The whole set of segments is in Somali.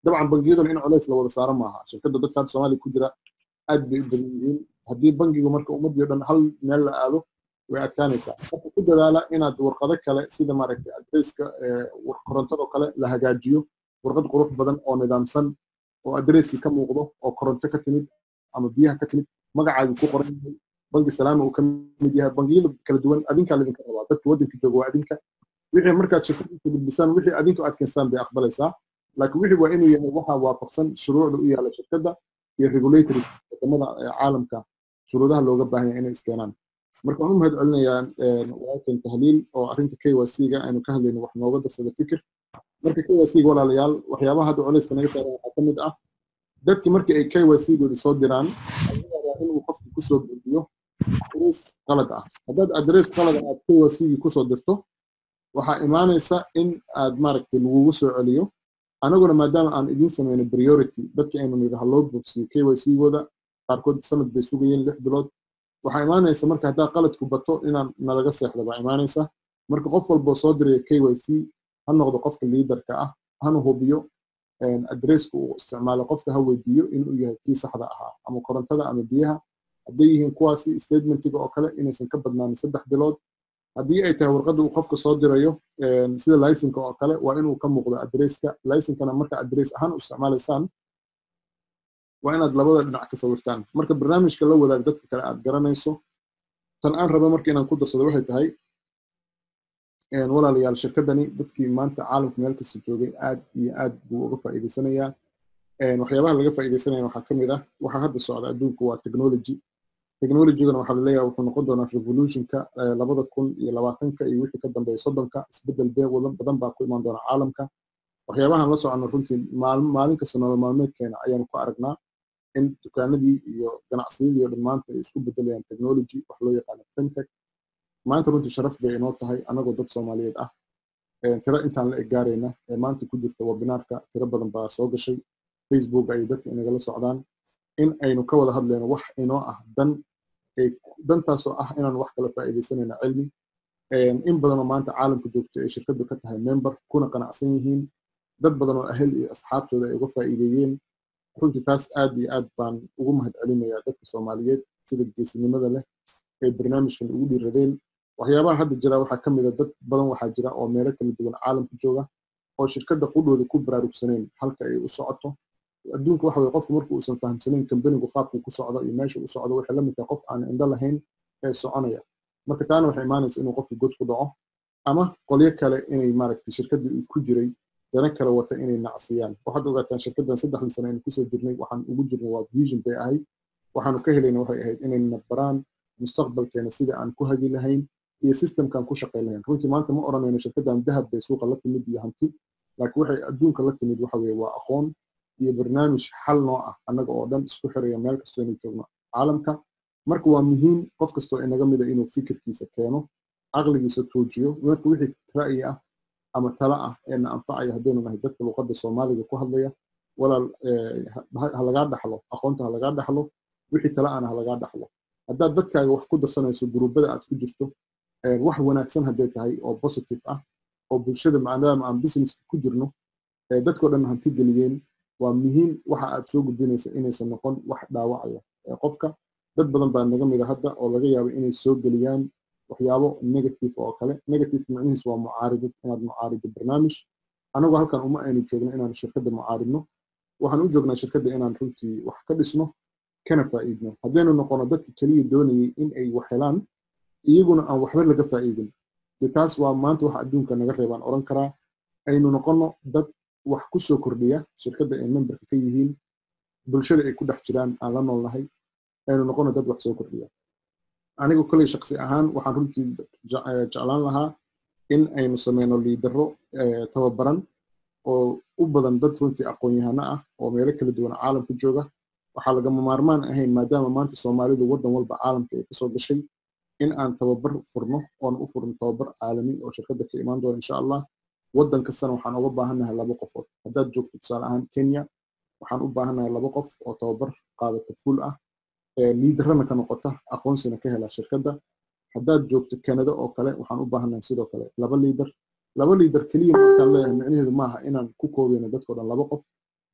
dabcan bangiyaduna in culays la wada saaro maaha shirkadda dadka hadda soomaaliya ku jira aad bay u badan yihiin haddii bangigu marka ummadii o dhan hal meel la aado way adkaanaysaa marka ku dadaala inaad warqado kale sida maaragtay adresska korontadoo kale la hagaajiyo warqad qurux badan oo nidaamsan oo adresskii ka muuqdo oo koronto ka timid ama biyaha ka timid magacaagii ku qoran yahay bangi salaama uu ka mid yahay bangiyada kala duwan adinkaa laydinka rabaa dadka waddanka jooga waa adinka wixii markaad shirkadiisa gudbisaan wixii adinku aad keenstaan bay aqbalaysaa laakiin wixii waa inuu yahay waxaa waafaqsan shuruucda u yaala shirkadda iyo regulatory wadamada caalamka shuruudaha looga baahan yahay inay iskeenaan marka waan u mahad celinayaa walaalkan tahliil oo arrinta k y c-ga aynu ka hadlayno wax nooga darsada fikir marka k y c-ga walaalayaal waxyaabaha hadda culayska naga saaran waxaa ka mid ah dadki markii ay k y c-gooda soo diraan waa inuu qofku kusoo buuxiyo adres qalad ah haddaad adres qalad aad k y c-gii kusoo dirto waxaa imaanaysa in aad maaragtay lagugu soo celiyo anaguna maadaama aan idiin sameyno priority dadki aynu nidhaha loo boogsiyo k y c-gooda qaarkood sanad bay sugayeen lix bilood waxaa imaanaysa marka haddaa qaladku bato inaan nalaga seexda baa imaanaysa marka qof walboo soo diraya k y c ha noqdo qofka liidarka ah hana hubiyo adresska uu isticmaalo qofka ha weydiiyo inuu yahay kii saxda ahaa ama korontada ama biyaha hadday yihiin kuwaasi statementiga oo kale inaysan ka badnaanin saddex bilood haddii ay tahay warqadda uu qofka soo dirayo sida licenka oo kale waa inuu ka muuqdo adresska licenkana marka adres ahaan u isticmaalaysaan waa inaad labada dhinac ka sawirtaan marka barnaamijka la wadaag dadka kale aad garanayso tan aan raba marka inaan ku darsado waxay tahay walaalayaal shirkadani dadkii maanta caalamka meel kasta joogay aad iyo aad buu uga faa'iidaysanayaa waxyaabaha laga faa'iidaysanaya waxaa ka mid ah waxaa hadda socda adduunka waa technology technologygana waxaa laleeyahay wuxuu noqon doonaa revolutionka labada kun iyo labaatanka iyo wixii ka dambeeya soddonka isbeddel bee badan baa ku imaan doona caalamka waxyaabahan la socono runtii maalin kasta nolol maalmeedkeena ayaanu ku aragnaa in dukaanadii iyo ganacsiyadii oo dhan maanta ay isku beddelayaan technology wax loo yaqaano fintech maanta runtii sharaf bay inoo tahay annagoo dad soomaaliyeed ah tiro intaan la eg gaarayna ee maanta ku jirta webinaarka tiro badan baa soo gashay facebook ay dadka inagala socdaan in aynu ka wada hadlayno wax inoo ah dan dantaasoo ah inaan wax kala faa'iidaysanayno cilmi in badanoo maanta caalamka joogto ay shirkaddu ka tahay member kuna qanacsan yihiin dad badan oo ahel iyo asxaabtooda ay uga faa'iideeyeen runtii taas aad iyo aad baan ugu mahad celinayaa dadka soomaaliyeed sida geesinimada leh ee barnaamijkan ugu dhiiradeen waxyaabaha hadda jira waxaa ka mida dad badan waxaa jira oo meelo kala duwan caalamka jooga oo shirkadda qudhooda ku baraarugsaneen halka ay u socoto adduunka waxa weye qofku marku uusan fahamsanayn kambanigu qaabkuu ku socdo iyo meesha u socdo waxay la mid tahay qof aan indho lahayn ee soconaya marka taana waxay imaanaysa inuu qofku god ku dhaco ama qolyo kale inay maaragtay shirkaddii ku jiray dana kale wata inay nacsiyaan waxaad ogaataan shirkaddan saddexdii sano aynu kusoo jirnay waxaan ugu jirnay waa vision bay ahayd waxaanu ka helayna waxay ahayd inayna baraan mustaqbalkeena sida aan ku hagi lahayn iyo systemkan ku shaqay lahayn runtii maanta ma odhanayno shirkaddan dahab bay suuqa la timid iyo hanti laakiin waxay adduunka la timid waxa weye waa aqoon iyo barnaamij xal noo ah annaga oo dhan isku xiraya meel kastoo inay joogno caalamka marka waa muhiim qof kastoo inaga mida inuu fikirkiisa keeno caqligiisa tuujiyo marka wixii ra'yi ah ama tala ah ee na anfacaya haddaynu nahay dadka luqadda soomaaliga ku hadlaya walaal ha lagaa dhaxlo aqoonta ha lagaa dhaxlo wixii tala ana ha lagaa dhaxlo haddaad dadkaaga wax ku darsanayso guruubada aad ku jirto wax wanaagsan hadday tahay oo positive ah oo bulshada maadaama aan business ku jirno dadkoo dhan hanti geliyeen waa muhiim waxa aad soo gudbinaysa inaysan noqon wax dhaawacaya qofka dad badan baa naga mida hadda oo laga yaabo inay soo geliyaan waxyaabo negative oo kale negative macnihiisu waa mucaaridid inaad mucaarido barnaamij anagoo halkan uma aynu joogno inaan shirkadda mucaaridno waxaan u joognaa shirkadda inaan runtii wax ka dhisno kana faa'iidno haddaynu noqono dadka keliya doonayay in ay wax helaan iyaguna aan waxba laga faa'iidin de taas waa maanta waxa adduunka naga reebaan odhan karaa aynu noqono dad wax ku soo kordhiya shirkadda ay memberka ka yihiin bulshada ay ku dhex jiraan aan la noolnahay aynu noqono dad wax soo kordhiya anigu kolley shaqsi ahaan waxaan runtii jeclaan lahaa in aynu sameyno liidaro tababaran oo u badan dad runtii aqoon-yahano ah oo meelo kala duwan caalamka jooga waxaa lagama maarmaan ahayn maadaama maanta soomaalidu waddan walba caalamka ay kasoo gashay in aan tababar furno oon u furno tababar caalami oo shirkadda ka imaan doona insha allah waddan kastana waxaan uga baahannahay laba qofood haddaad joogto tusaale ahaan kenya waxaan u baahannahay laba qof oo tababar qaadata full ah liidarana ka noqota aqoonsina ka hela shirkadda haddaad joogto canada oo kale waxaan u baahannahay sidoo kale laba liidar laba liidar keliya markaan leeyahay micnaheedu maaha inaan ku koobeyno dadkao dhan laba qof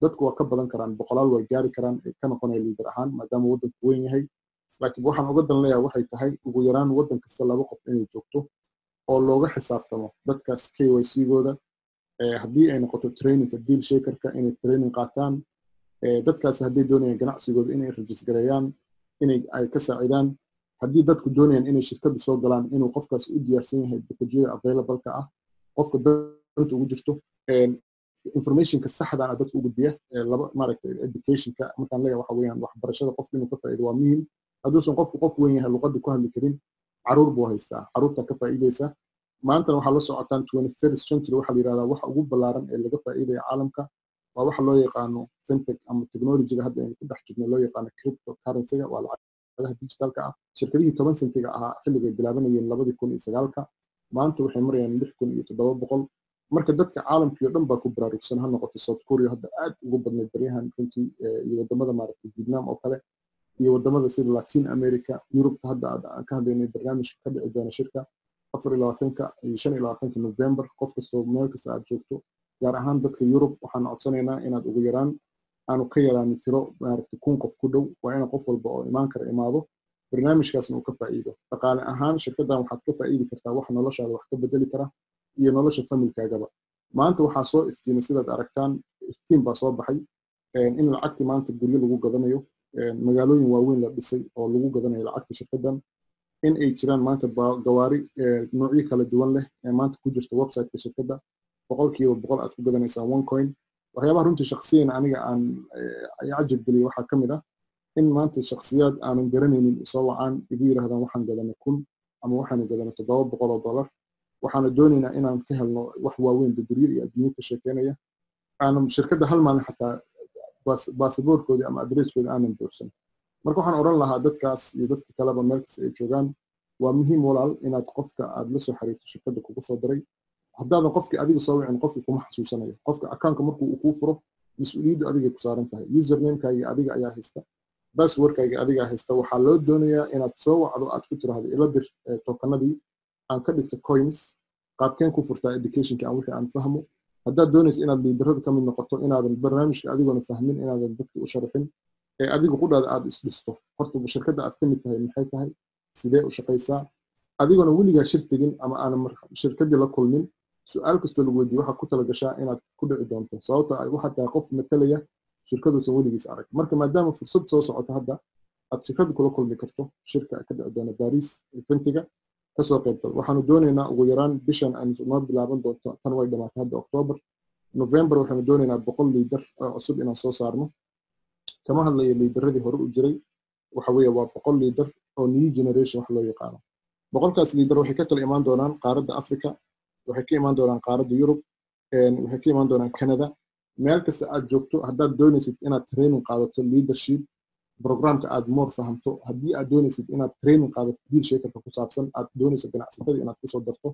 dadku waa ka badan karaan boqolaal way gaari karaan ay ka noqonaya liidar ahaan maadaama waddanku weyn yahay laakiin waxaan uga dan leeyahay waxay tahay ugu yaraan waddan kasta laba qof inay joogto oo looga xisaabtamo dadkaas k y c gooda haddii ay noqoto trainingka deal shakerka inay training qaataan dadkaas hadday doonayaan ganacsigooda inay rajisgareeyaan inay ay ka saacidaan haddii dadku doonayaan inay shirkadu soo galaan inuu qofkaas u diyaarsan yahay bakajyada availableka ah qofka danta ugu jirto informationka saxdaana dadka u gudbiya laba maaragtay educationka markaan leeyahay waxa weeyaan waxbarashada qofka inuu ka faa'iido waa muhiim hadduusan qofku qof weyn yahay luqadda ku hadli karin caruur buu haystaa caruurta ka faa'iidaysa maantana waxaa la socotaan twenty first century waxaa la yidhahdaa waxa ugu ballaaran ee laga faa'iidaya caalamka waa waxa loo yaqaano fintech ama technologyga hadda aynu ku dhex jirno loo yaqaano cryptocurrencyga waa lacagaha digitalka ah shirkadihii toban sentiga ahaa xilligay bilaabanayeen labadii kun iyo sagaalka maanta waxay marayaan lix kun iyo toddoba boqol marka dadka caalamkii oo dhan baa ku baraarugsan ha noqoto south korea hadda aad ugu badnayd baryahan runtii iyo wadamada maaragtay vietnam oo kale iyo wadamada sida latin america yurubta hadda aan ka hadlaynay barnaamijka ka dhici doona shirka afar iyo labaatanka iyo shan iyo labaatanka november qof kastoo meel kasta aad joogto gaar ahaan dadka yurub waxaan codsanaynaa inaad ugu yaraan aanu ka yaraanin tiro maaragtay kun qof ku dhow waa ina qof walba oo imaan kara imaado barnaamijkaasna uu ka faa'iido dhaqaale ahaan shirkaddan waxaad ka faa'iidi kartaa wax noloshaada wax ka bedeli kara iyo nolosha familkaagaba maanta waxaa soo iftiimay sidaad aragtaan iftiin baa soo baxay in lacagtii maanta guryo lagu gadanayo magaalooyin waaweyn la dhisay oo lagu gadanayo lacagta shirkaddan in ay jiraan maanta gawaari noocyo kala duwan leh ee maanta ku jirta websiteka shirkadda boqolkiiba boqol aad ku gadanaysaa one coin waxyaabaha runtii shaksiyan aniga aan cajab geliyay waxaa ka mid ah in maanta shaksiyaad aanan garanaynin isoo wacaan igu yidhahdaan waxaan gadanay kun ama waxaanu gadanay toddoba boqol oo dollar waxaana doonaynaa inaan ka helno wax waaweyn daburyo iyo adduunyo ka sheekeynaya aanan shirkadda hal maalin xataa baasaboorkoodii ama adresskoodii aanan doorsan marka waxaan odhan lahaa dadkaas iyo dadka kaleba meel kasta ay joogaan waa muhiim walaal inaad qofka aad la soo xiriirto shirkadda kugu soo diray haddaadan qofkii adiga soo wicin qofkii kuma xasuusanayo qofka akaunka markuu uu kuu furo mas-uuliyaddu adigay ku saaran tahay usernamekaaga adiga ayaa haysta basswordkaaga adigaa haysta waxaa loo doonayaa inaad soo wacdo aad ku tiraahdo ila dir tokanadii aan ka dhigto coins qaabkeen ku furtaa educationka aan wixii aan fahmo haddaad doonaysa inaad liidarada ka mid noqoto inaadan barnaamijka adigoona fahmin inaadan dadka u sharxin ee adiga qudhaada aad isdhisto horta shirkadda aad ka mid tahay maxay tahay sidee u shaqaysaa adigoona weligaa shir tegin ama aanan shirkaddii la kulmin su-aal kastoo lagu weydiiye waxaad ku talagashaa inaad ku dhici doonto sababta ay waxaad tahay qof matalaya shirkaduusan weligiis arag marka maadaama fursad soo socoto hadda aad shirkadda kula kulmi karto shirka ka dhici doona baris fintiga kasoo qaybgal waxaanu doonaynaa ugu yaraan bishan aan noo bilaaban doonto tan way dhamaatay hadda octoobar november waxaanu doonaynaa boqol liidar oo cusub inaan soo saarno kama hadlayo liidaradii hore u jiray waxa weeye waa boqol liidar oo new generation wax loo yaqaano boqolkaas liidar waxay ka kala imaan doonaan qaaradda africa waxay ka imaan doonaan qaaradda yurub waxay ka imaan doonaan canada meel kasta aad joogto haddaad doonaysid inaad training qaadato leadership programka aad moor fahamto haddii aad doonaysid inaad training qaadato deal shakerka ku saabsan aad doonayso ganacsatada inaad kusoo darto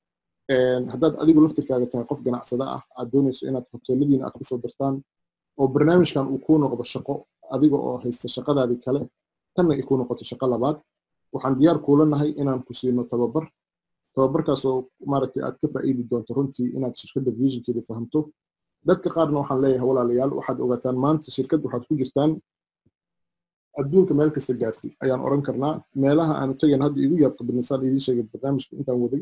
haddaad adigu laftirkaaga tahay qof ganacsada ah aad doonayso inaad hoteeladiina aad kusoo dartaan oo barnaamijkan uu kuu noqdo shaqo adiga oo haysta shaqadaadii kale tanna ay kuu noqoto shaqo labaad waxaan diyaar kuula nahay inaan ku siino tababar tababarkaasoo maaragtay aad ka faa'iidi doonto runtii inaad shirkadda visionkeeda fahamto dadka qaarna waxaan leeyahay walaalayaal waxaad ogaataan maanta shirkad waxaad ku jirtaan adduunka meel kasta gaartay ayaan oran karnaa meelaha aanu tagayn hadda igu yaabto badnisaan idiin sheegay barnaamijka intaan waday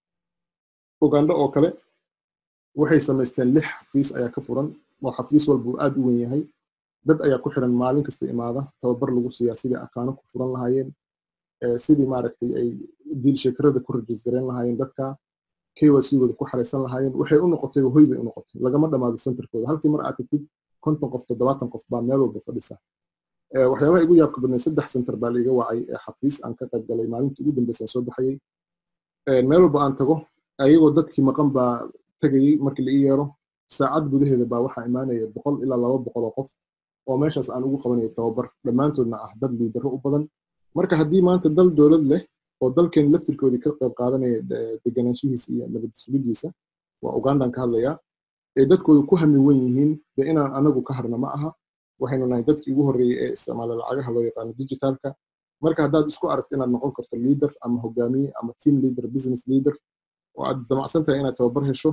ugandho oo kale waxay samaysteen lix xafiis ayaa ka furan oo xafiis walba uu aad u wen yahay dad ayaa ku xiran maalin kasta imaada tababar lagu siiyaa sidii akaano ku furan lahaayeen sidii maaragtay ay diil sheekarada ku rajisgareyn lahaayeen dadka kycgooda ku xaraysan lahaayeen waxay u noqotay hoy bay u noqotay lagama dhammaado centerkooda halkii mar aad tagtid konton qof toddobaatan qof baa meel walba fadhisa waxyaabaha igu yaabka badnay saddex center baa laiga wacay ee xafiis aan ka qayb galay maalintii ugu dambeysaan soo baxayay meel walba aan tago ayagoo dadkii maqan baa tegayey markii la ii yeero saacad gudaheeda baa waxaa imaanaya boqol ilaa laba boqol oo qof oo meeshaas aan ugu qabanayo tababar dhammaantoodna ah dad liidaro u badan marka haddii maanta dal dowlad leh oo dalkeen laftirkoodii ka qayb qaadanaya deganaanshihiisa iyo nabad sugidiisa waa ugandan ka hadlayaa ee dadkoodu ku hami wen yihiin dee inaan anagu ka harna ma aha waxaynu nahay dadkii ugu horreeyey ee isticmaala lacagaha loo yaqaano digitalka marka haddaad isku aragto inaad noqon karto leader ama hogaamiye ama team leader business leader oo aad damacsan tahay inaad tababar hesho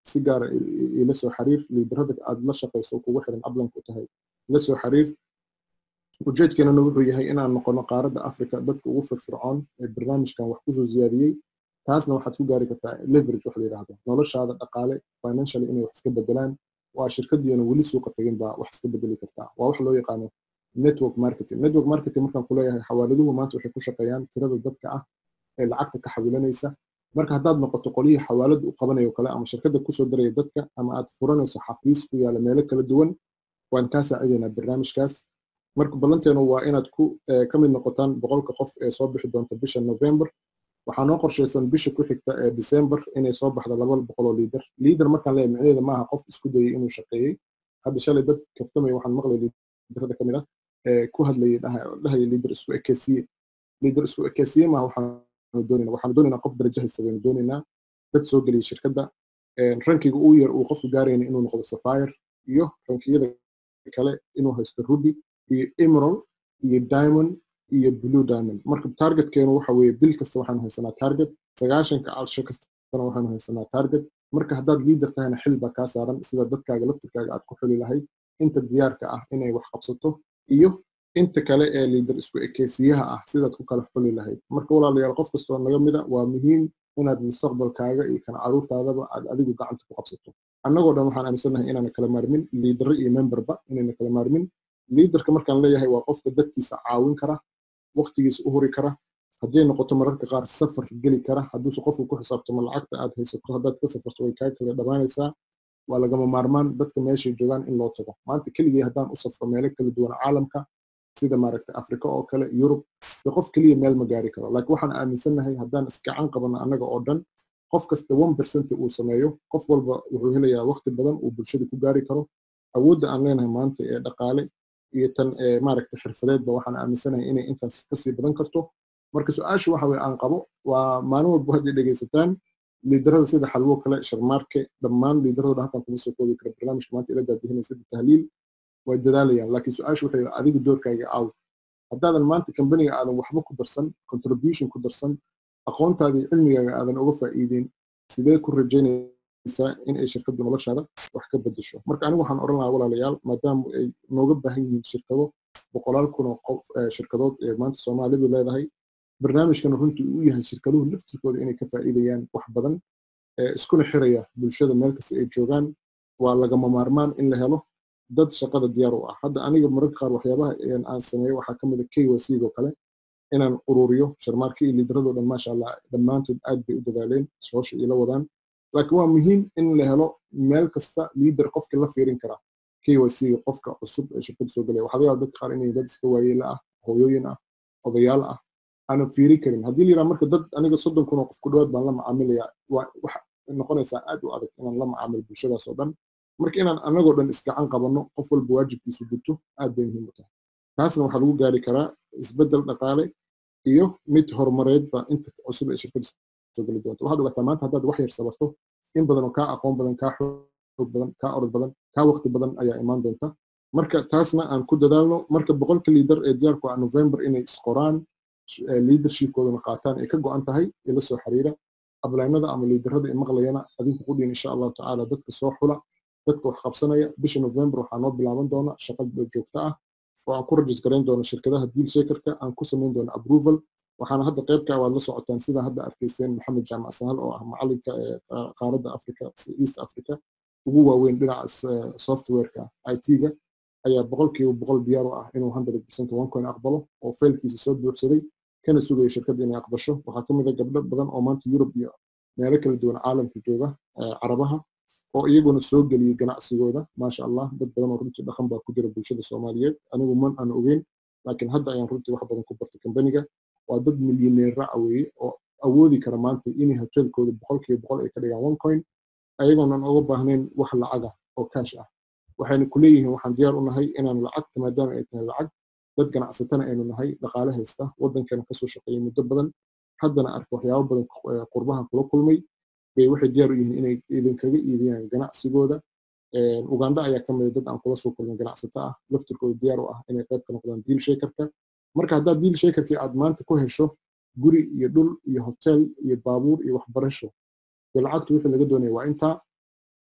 si gaara ila soo xiriir liidarada aad la shaqayso kugu xiran ablank u tahay ila soo xiriir ujeedkeenana wuxuu yahay inaan noqono qaaradda africa dadka ugu firfircoon ee barnaamijkan wax kusoo ziyaadiyey taasna waxaad ku gaari kartaa leverage wax la yidhaahdo noloshaada dhaqaale financially inay wax iska bedelaan waa shirkadiina weli suuqa tagin baa wax iska bedeli kartaa waa wax loo yaqaano network marketing network marketing markaan kuleeyahay xawaaladuhu maanta waxay ku shaqeeyaan tirada dadka ah ee lacagta ka xawilanaysa marka haddaad noqoto qolyihii xawaalada u qabanayo kale ama shirkadda kusoo daraya dadka ama aad furanayso xafiis ku yaala meelo kala duwan waan kaa saacidaynaa barnaamijkaas marka ballanteenu waa inaad ku ka mid noqotaan boqolka qof ee soo bixi doonta bisha november waxaa noo qorshaysan bisha ku xigta ee december inay soo baxdo laba boqoloo liidar liidar markaan leeyahay micnaheeda maaha qof isku dayay inuu shaqeeyey hadda shalay dad kaftamaya waxaan maqlay liidarada ka mid ah ee ku hadlayay dhahaya liidar isku ekeysiye liidar isku ekeysiye maaha waxaanu doonayna waxaanu doonaynaa qof darajo haysta baynu doonaynaa dad soo geliyay shirkadda rankiga uu yar uu qofku gaarayna inuu noqdo sapphire iyo rankiyada kale inuu haysto ruby iyo emerald iyo diamond iyo blue diamond marka targetkeenu waxa weeye bil kasta waxaanu haysanaa target sagaashanka calsho kastana waxaanu haysanaa target marka haddaad liidar tahayna xil baa kaa saaran sida dadkaaga laftirkaaga aad ku xuli lahayd inta diyaarka ah inay wax qabsato iyo inta kale ee liidar isku ekeysiyaha ah sidaad ku kala xuli lahayd marka walaalayaal qof kastoo naga mida waa muhiim inaad mustaqbalkaaga iyo kan caruurtaadaba aad adigu gacanta ku qabsato annagoo dhan waxaan aaminsanahay inaana kala maarmin liidaro iyo memberba inayna kala maarmin liidarka markaan leeyahay waa qofka dadkiisa caawin kara waqtigiisa u huri kara hadday noqoto mararka qaar safar geli kara hadduuse qofku ku xisaabtamo lacagta aad haysato haddaad ka safarto way kaa kala dhammaanaysaa waa lagama maarmaan dadka meeshay joogaan in loo tago maanta keligii haddaan u safro meelo kala duwan caalamka sida maaragta afrika oo kale yurub de qof keliya meel ma gaari karo laakiin waxaan aaminsannahay haddaan iskacan qabano annaga oo dhan qof kasta one percent uu sameeyo qof walba wuxuu helayaa waqti badan uu bulshada ku gaari karo awoodda aan leenahay maanta ee dhaqaale iyo tan maaragta xirfadeedba waxaan aaminsanahay inay intaas kasii badan karto marka su-aashu waxa weye aan qabo waa maalin walba hadday dhegaysataan liidarada sida xalwo kale sharmaarke dhammaan liidaradooda halkan kuma soo koobi kara barnaamijka maanta ila daadihinay sida tahliil way dadaalayaan laakiin su-aashu waxay adiga doorkaaga aaw haddaadan maanta kambaniga aadan waxba ku darsan contribution ku darsan aqoontaadii cilmigaaga aadan uga faa'iideyn sidee ku rajaynaysaa in ay shirkaddu noloshaada wax ka bedesho marka anigu waxaan odhan lahaa walaalayaal maadaama ay nooga baahan yihiin shirkado boqolaal kun oo qof shirkadood ee maanta soomaalidu leedahay barnaamijkan runtii uu yahay shirkaduhu laftirkooda inay ka faa'iidayaan wax badan iskuna xiraya bulshada meel kasta ay joogaan waa lagama maarmaan in la helo dad shaqada diyaar u ah hadda aniga mararka qaar waxyaabaha aan sameeyo waxaa ka mid a kwc oo kale inaan ururiyo sharmaarka iyo liidaradoo dhan maasha allah dhammaantood aad bay u dadaaleen hoosha ila wadaan laakiin waa muhiim in la helo meel kasta liidar qofka la fiirin kara kwc qofka cusub ee shirkada soo gelaya waxaa laga yaaba dadka qaar inay dad iska waayeela ah hooyooyin ah odayaal ah aanan fiiri karin haddii la yidhaha marka dad aniga soddon kun oo qof ku dhawaad baan la macaamilayaa waxa noqonaysaa aad u adag inaan la macaamilo bulshadaas oo dhan marka inaan anagoo dhan isgacan qabanno qof walba waajibkiisu guto aad bay muhiim u tahay taasna waxaa lagu gaari karaa isbeddel dhaqaale iyo mid horumareedba inta cusub ee shirkada soo geli doonta waxaad ogaataa maanta haddaad wax yar sabarto in badan oo kaa aqoon badan kaa xoog badan kaa orod badan kaa waqti badan ayaa imaan doonta marka taasna aan ku dadaalno marka boqolka liidar ee diyaarku ah november inay isqoraan leadershipkoodana qaataan ay ka go-an tahay ila soo xiriira ablaynada ama liidarada maqlayana adinku qudhiin insha allahu tacaala dadka soo xula dadka wax qabsanaya bisha november waxaa noo bilaaban doona shaqa joogto ah oo aan ku rajis garayn doono shirkadaha deal shakerka aan ku samayn doono approval waxaana hadda qaybka waad la socotaan sida hadda arkayseen maxamed jaamac sahal oo ah macalinka qaaradda africa east africa ugu waaweyn dhinaca softwareka it-ga ayaa boqolkiiba boqol diyaar u ah inuu hundred percent one coin aqbalo oo faylkiisa soo buuxsaday kana sugaya shirkadda inay aqbasho waxaa ka mid a gabdho badan oo maanta yurub iyo meelo kala duwan caalamka jooga carabaha oo iyaguna soo geliyey ganacsigooda maasha allah dad badan oo runtii dhaqan baa ku jira bulshada soomaaliyeed anigu man aan ogeyn laakiin hadda ayaan runtii wax badan ku bartay kambaniga waa dad milyaneera a weeye oo awoodi kara maanta inay hotelkooda boqolkiiba boqol ay ka dhigaan one coin ayagoonan uga baahnayn wax lacaga oo kaash ah waxayna ku leeyihiin waxaan diyaar u nahay inaan lacagta maadaama ay tahay lacag dad ganacsatana aynu nahay dhaqaale haysta waddankana kasoo shaqeeyay muddo badan haddana arka waxyaabo badan qurbaha kula kulmay bay waxay diyaar u yihiin inay idinkaga iibiyaan ganacsigooda uganda ayaa ka mida dad aan kula soo kulmay ganacsato ah laftirkooda diyaar u ah inay qayb ka noqdaan deal shakerka marka haddaad deal shakerkii aad maanta ku hesho guri iyo dhul iyo hotel iyo baabuur iyo waxbarasho dee lacagtu wixii laga doonaya waa intaa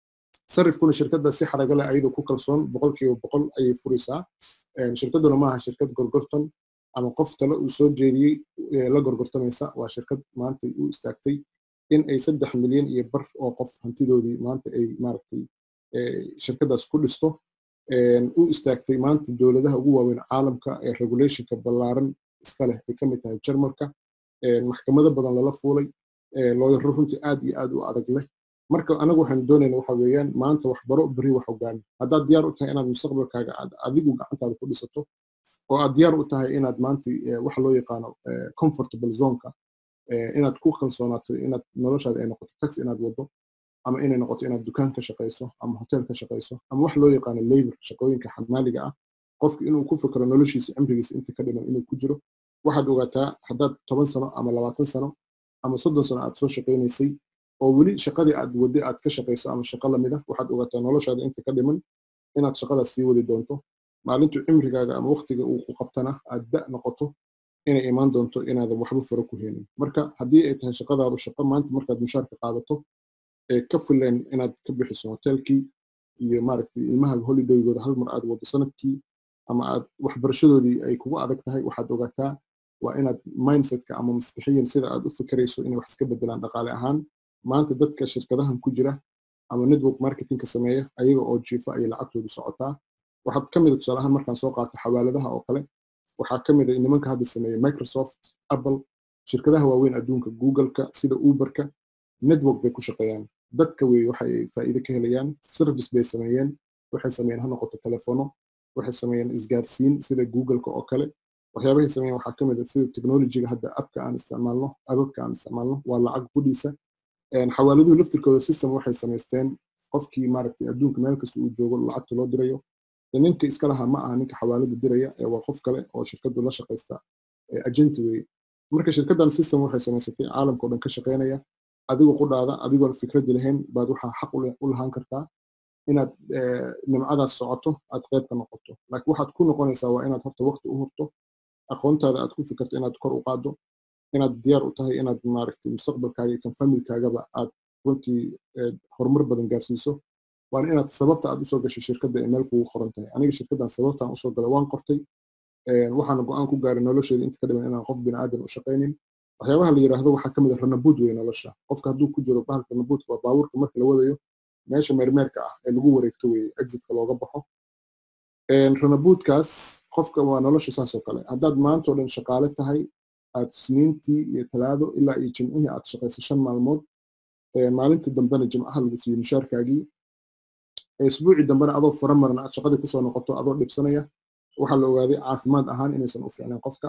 sarifkuna shirkadda si xaraga leh ayadoo ku kalsoon boqolkiiba boqol ayay furaysaa shirkadduna maaha shirkad gorgortan ama qof tale uu soo jeediyey la gorgortamaysa waa shirkad maanta u istaagtay in ay saddex milyan iyo bar oo qof hantidoodii maanta ay maaragtay shirkaddaas ku dhisto u istaagtay maanta dowladaha ugu waaweyn caalamka ee regulationka ballaaran iska leh ay ka mid tahay jarmalka maxkamado badan lala fuulay looyaro runtii aad iyo aad u adag leh marka anagu waxaan doonayna waxa weeyaan maanta waxbaro beri wax hogaami haddaad diyaar u tahay inaad mustaqbalkaaga aad adigu gacantaada ku dhisato oo aad diyaar u tahay inaad maanta waxa loo yaqaano comfortable zoneka inaad ku kalsoonaato inaad noloshaada ay noqoto tax inaad wado ama inay noqoto inaad dukaan ka shaqayso ama hotel ka shaqayso ama wax loo yaqaano labor shaqooyinka xamaaliga ah qofku inuu ku fikro noloshiisa cimrigiisa inta ka dhiman inuu ku jiro waxaad ogaataa haddaad toban sano ama labaatan sano ama soddon sano aad soo shaqaynaysay oo weli shaqadii aad wadde aad ka shaqayso ama shaqo lamid ah waxaad ogaataa noloshaada inta ka dhiman inaad shaqadaas sii wadi doonto maalintu cimrigaaga ama waqtiga uu ku qabtana aad da noqoto inay imaan doonto inaadan waxba faro ku heenin marka haddii ay tahay shaqadaadu shaqo maanta markaad mushaarka qaadato ee ka fileen inaad ka bixiso hotelkii iyo maaragtay ilmaha holidaygooda hal mar aad wado sanadkii ama aad waxbarashadoodii ay kugu adag tahay waxaad ogaataa waa inaad mindsetka ama maskixiyan sida aad u fikirayso inay wax iska bedelaan dhaqaale ahaan maanta dadka shirkadahan ku jira ama network marketingka sameeya ayaga oo jiifa ayay lacagtoodu socotaa waxaad ka mida tusaale ahaan markaan soo qaato xawaaladaha oo kale waxaa ka mid a nimanka hadda sameeya microsoft apple shirkadaha waaweyn adduunka googleka sida uberka network bay ku shaqeeyaan dadka wey waxay faa'iido ka helayaan service bay sameeyeen waxay sameeyeen ha noqoto telefono waxay sameeyeen isgaarsiin sida googleka oo kale waxyaabahay sameeyeen waxaa ka mid a sida technologyga hadda abka aan isticmaalno ababka aan isticmaalno waa lacag gudhiisa xawaaladuhu laftirkooda system waxay samaysteen qofkii maaragtay adduunka meel kasta uu joogo lacagta loo dirayo ninka iska lahaa ma aha ninka xawaalada diraya ee waa qof kale oo shirkadu la shaqaysta agenti weye marka shirkaddan system waxay samaysatay caalamka o dhan ka shaqaynaya adigoo qudhaada adigoon fikraddi lahayn baad waxaa xaq u lahaan kartaa inaad nimcadaas socoto aad qayb ka noqoto laakiin waxaad ku noqonaysaa waa inaad horta waqti u hurto aqoontaada aad ku fikirto inaad kor u qaaddo inaad diyaar u tahay inaad maaragtay mustaqbalkaaga iyo kan familkaagaba aad runtii horumar badan gaarsiiso waana inaad sababta aad usoo gashay shirkadda ee meel kugu qoran tahay aniga shirkaddan sababtaan usoo galay waan qortay waxaana go-aan ku gaaray nolosheeda inta ka dhiman inaan qof bini aadan u shaqaynin waxyaabaha la yidhaahdo waxaa ka mid a ranabuud wey nolosha qofka hadduu ku jiro bahalka ranabuudka waa baabuurka marka la wadayo meesha meermeerka ah ee lagu wareegto weye exitka looga baxo ranabuudkaas qofka waa nolosha saas oo kale haddaad maanta o dhan shaqaale tahay aad sniintii iyo talaado ilaa iyo jimcihii aad shaqayso shan maalmood maalinta dambena jimcaha lagu siiyo mushaarkaagii isbuucii dambena adoo fara maran aad shaqadii kusoo noqoto adoo dhibsanaya waxaa la ogaaday caafimaad ahaan inaysan u fiicnayn qofka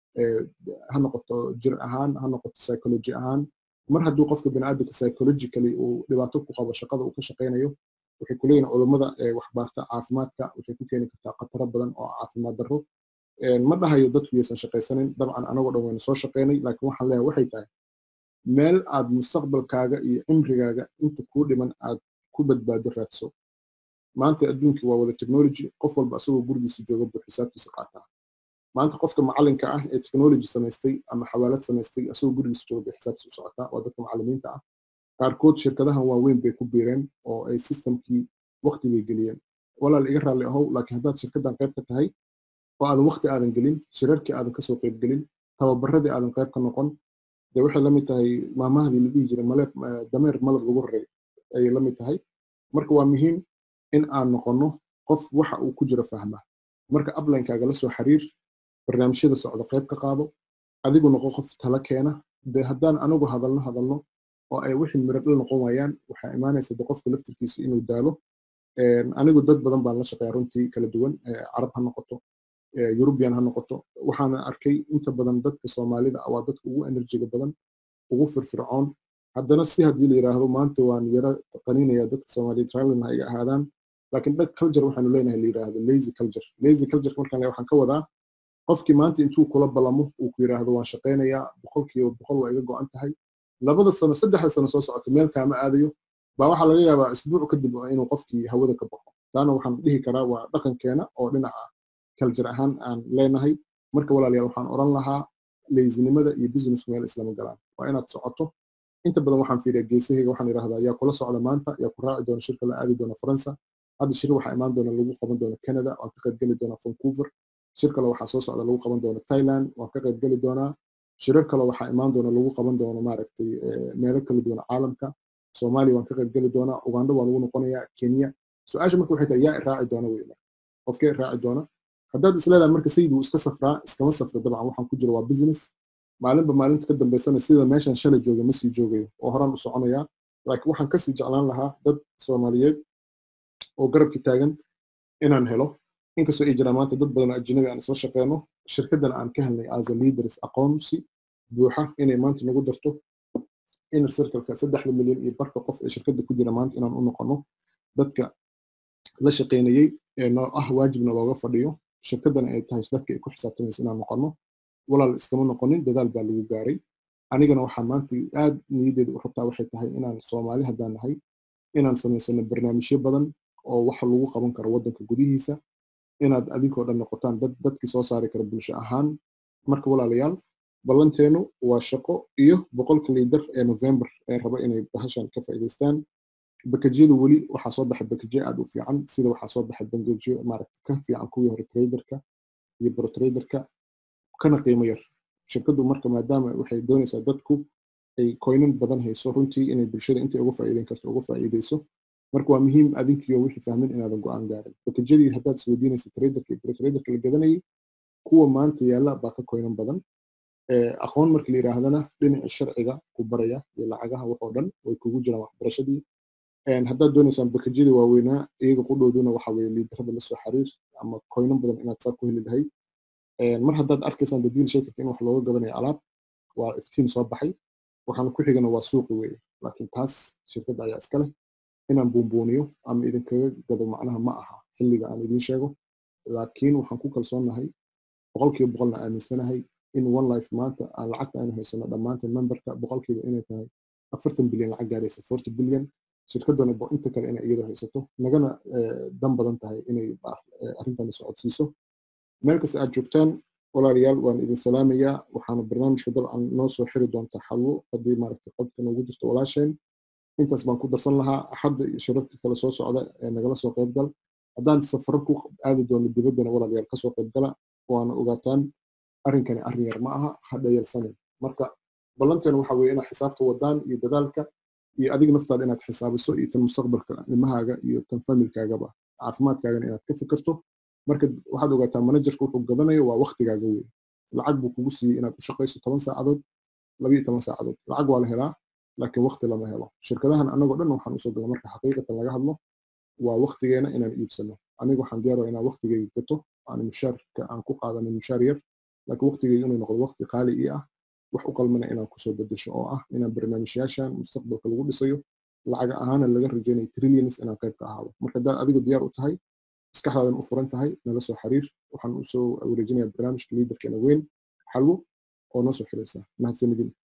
ha noqoto jir ahaan ha noqoto psychology ahaan mar hadduu qofka biniaadamka psychologically uu dhibaato ku qabo shaqada uu ka shaqaynayo waxay kuleeyihin culummada waxbaarta caafimaadka waxay ku keeni kartaa khataro badan oo caafimaad darro ma dhahayo dadku yaysan shaqaysanin dabcan anagoo dhan waynu soo shaqaynay laakiin waxaan leeyahay waxay tahay meel aad mustaqbalkaaga iyo cimrigaaga inta kuu dhiman aad ku badbaado raadso maanta adduunkii waa wada technology qof walba asagoo gurigiisa jooga buu xisaabtiisa qaataa maanta qofka macalinka ah ee technology samaystay ama xawaalad samaystay asagoo gurigiisa jooga bay xisaabtiisa u socotaa waa dadka macalimiinta ah qaarkood shirkadahan waaweyn bay ku biireen oo ay systemkii waqti bay geliyeen walaal iga raalli ahow laakiin haddaad shirkaddan qayb ka tahay oo aadan waqti aadan gelin shirarkii aadan kasoo qayb gelin tababaradii aadan qayb ka noqon dee waxay la mid tahay maamahdii la dhihi jiray maleeb dameer malab lagu raray ayay la mid tahay marka waa muhiim in aan noqonno qof waxa uu ku jiro fahma marka uplinekaaga la soo xiriir barnaamijyada socda qayb ka qaado adigu noqo qof tala keena dee haddaan anigu hadalno hadalno oo ay wixii miradhal noqon waayaan waxaa imaanaysa de qofka laftirkiisa inuu daalo anigu dad badan baan la shaqeeya runtii kala duwan carab ha noqoto yurubian ha noqoto waxaana arkay inta badan dadka soomaalida waa dadka ugu enerjiga badan ugu firfircoon haddana si haddii la yidhaahdo maanta waan yaro qaninaya dadka soomaaliyeed raalina ha iga ahaadaan laakiin dhag culture waxaanu leenahay la yidhaahdo lazy culture lazy culture markaan waxaan ka wadaa qofkii maanta intuu kula balamo uu ku yidhaahdo waan shaqaynayaa boqolkiiba boqol waa iga go-an tahay labada sano saddexda sano soo socoto meel kaama aadayo baa waxaa laga yaabaa isbuuc kadib inuu qofkii hawada ka baxo taana waxaan dhihi karaa waa dhaqankeena oo dhinaca culture ahaan aan leenahay marka walaalayaal waxaan oran lahaa leysinimada iyo business meel islama galaan waa inaad socoto inta badan waxaan fiiriyaa geesahayga waxaan idhahdaa yaa kula socda maanta yaa ku raaci doona shirka la aadi doona faransa hadda shir waxaa imaan doona lagu qaban doona canada waan ka qaybgeli doonaa vancouver shir kale waxaa soo socda lagu qaban doona thailand waan ka qaybgeli doonaa shirar kale waxaa imaan doona lagu qaban doona maaragtay meelo kala duwan caalamka soomaaliya waan ka qaybgeli doonaa uganda waa lagu noqonayaa kenya su-aasha marka waxay tahay yaa iraaci doona wey qofkee iraaci doona haddaad isleedahay marka sayid wuu iska safraa iskama safro dabcan waxaan ku jira waa business maalinba maalinta ka dambaysana sida meeshan shalay joogay ma sii joogayo oo horaan u soconayaa laakiin waxaan kasii jeclaan lahaa dad soomaaliyeed oo garabki taagan inaan helo inkastoo ay jiraan maanta dad badan oo ajnabi aan isla shaqeyno shirkaddan aan ka helnay as a leaders aqoonsi buuxa inay maanta nagu darto inner circleka saddexda milyan iyo barka qof ee shirkadda ku jira maanta inaan u noqono dadka la shaqeynayey ee noo ah waajibna looga fadhiyo shirkaddana ay tahay dadka ay ku xisaabtamaysa inaan noqono walaal iskama noqonin dadaal baa lagu gaaray anigana waxaa maanta aad niyaddeeda u rabtaa waxay tahay inaan soomaali haddaan nahay inaan samaysano barnaamijyo badan oo waxa lagu qaban karo waddanka gudihiisa inaad adinkoo dhan noqotaan dad dadkii soo saari kara bulsho ahaan marka walaalayaal ballanteenu waa shaqo iyo boqolka liidar ee november ee raba inay bahashan ka faa'iidaystaan bakajyada weli waxaa soo baxay bakajyo aad u fiican sida waxaa soo baxay bangajyo maaragta ka fiican kuwii hore traderka iyo brotraderka kana qiimo yar shirkaddu marka maadaama waxay doonaysaa dadku ay koynan badan hayso runtii inay bulshada intay uga faa'iideyn karto uga faa'iideyso marka waa muhiim adinkiyo wixii fahmin inaadan go-aan gaarin bakajyadii haddaad isweydiinaysa traderka iyo brotraderka la gadanayay kuwa maanta yaalla baa ka koynan badan aqoon marka la yidhaahdana dhinaca sharciga ku baraya iyo lacagaha waxoo dhan way kugu jiraan waxbarashadii haddaad doonaysaan bakajyadii waaweynaa iyaga qudhooduna waxa weye liidarada la soo xiriir ama koynan badan inaad saa ku heli lahayd mar haddaad arkaysaan dadiin sheekirka in wax looga gadanayo alaab waa iftiin soo baxay waxaan ku xigana waa suuqi weeye laakiin taas shirkadda ayaa iska leh inaan buunbuuniyo ama idinkaga gado macnaha ma aha xilliga aan idiin sheego laakiin waxaan ku kalsoonnahay boqolkiiba boqolna aaminsanahay in one life maanta aan lacagta aynu haysano dhammaanteen memberka boqolkiiba inay tahay afartan bilyan lacag gaaraysa forty bilyan shirkaddana inta kale inay iyada haysato nagana dan badan tahay inay arrintan socodsiiso meel kasta aad joogtaan walaalayaal waan idin salaamayaa waxaana barnaamijka dabcan noo soo xiri doontaa xalwo haddii maaragtay qodka noogu jirto walaasheen intaas baan ku darsan lahaa axadda iyo shirarka kale soo socda ee nagala soo qaybgal haddaan safaro ku aadi doono dibaddana walaalayaal kasoo qaybgala waana ogaataan arrinkani arrin yar ma aha hadha yarsanin marka ballanteena waxa weeye inaad xisaabta wadaan iyo dadaalka iyo adiga naftaada inaad xisaabiso iyo tan mustaqbalka nimahaaga iyo tan familkaagaba caafimaadkaagana inaad ka fikirto marka waxaad ogaataa manajerka wuxuu gadanayo waa waktigaaga wey lacag buu kugu siiyey inaad u shaqayso toban saacadood labiyo toban saacadood lacag waa la helaa laakiin wakti lama helo shirkadahan anagoo dhan waxaan usoo gala marka xaqiiqatan laga hadlo waa waktigeena inaan iibsano aniga waxaan diyaaraya inaan waktigeyga gato aan mushaarka aan ku qaadanin mushaar yar laakiin waktigeyga inuu noqdo wakti qaali ii ah wax u qalmana inaan kusoo bedesho oo ah inaan barnaamijyaashan mustaqbalka lagu dhisayo lacaga ahaana laga rajaynayo trillions inaan qayb ka ahaado marka haddaad adigu diyaar u tahay maskaxdaadan u furan tahay nala soo xiriir waxaan usoo wareejinayaa barnaamijka liidarkeena weyn xalwo oo noo soo xiraysa mahadsanidin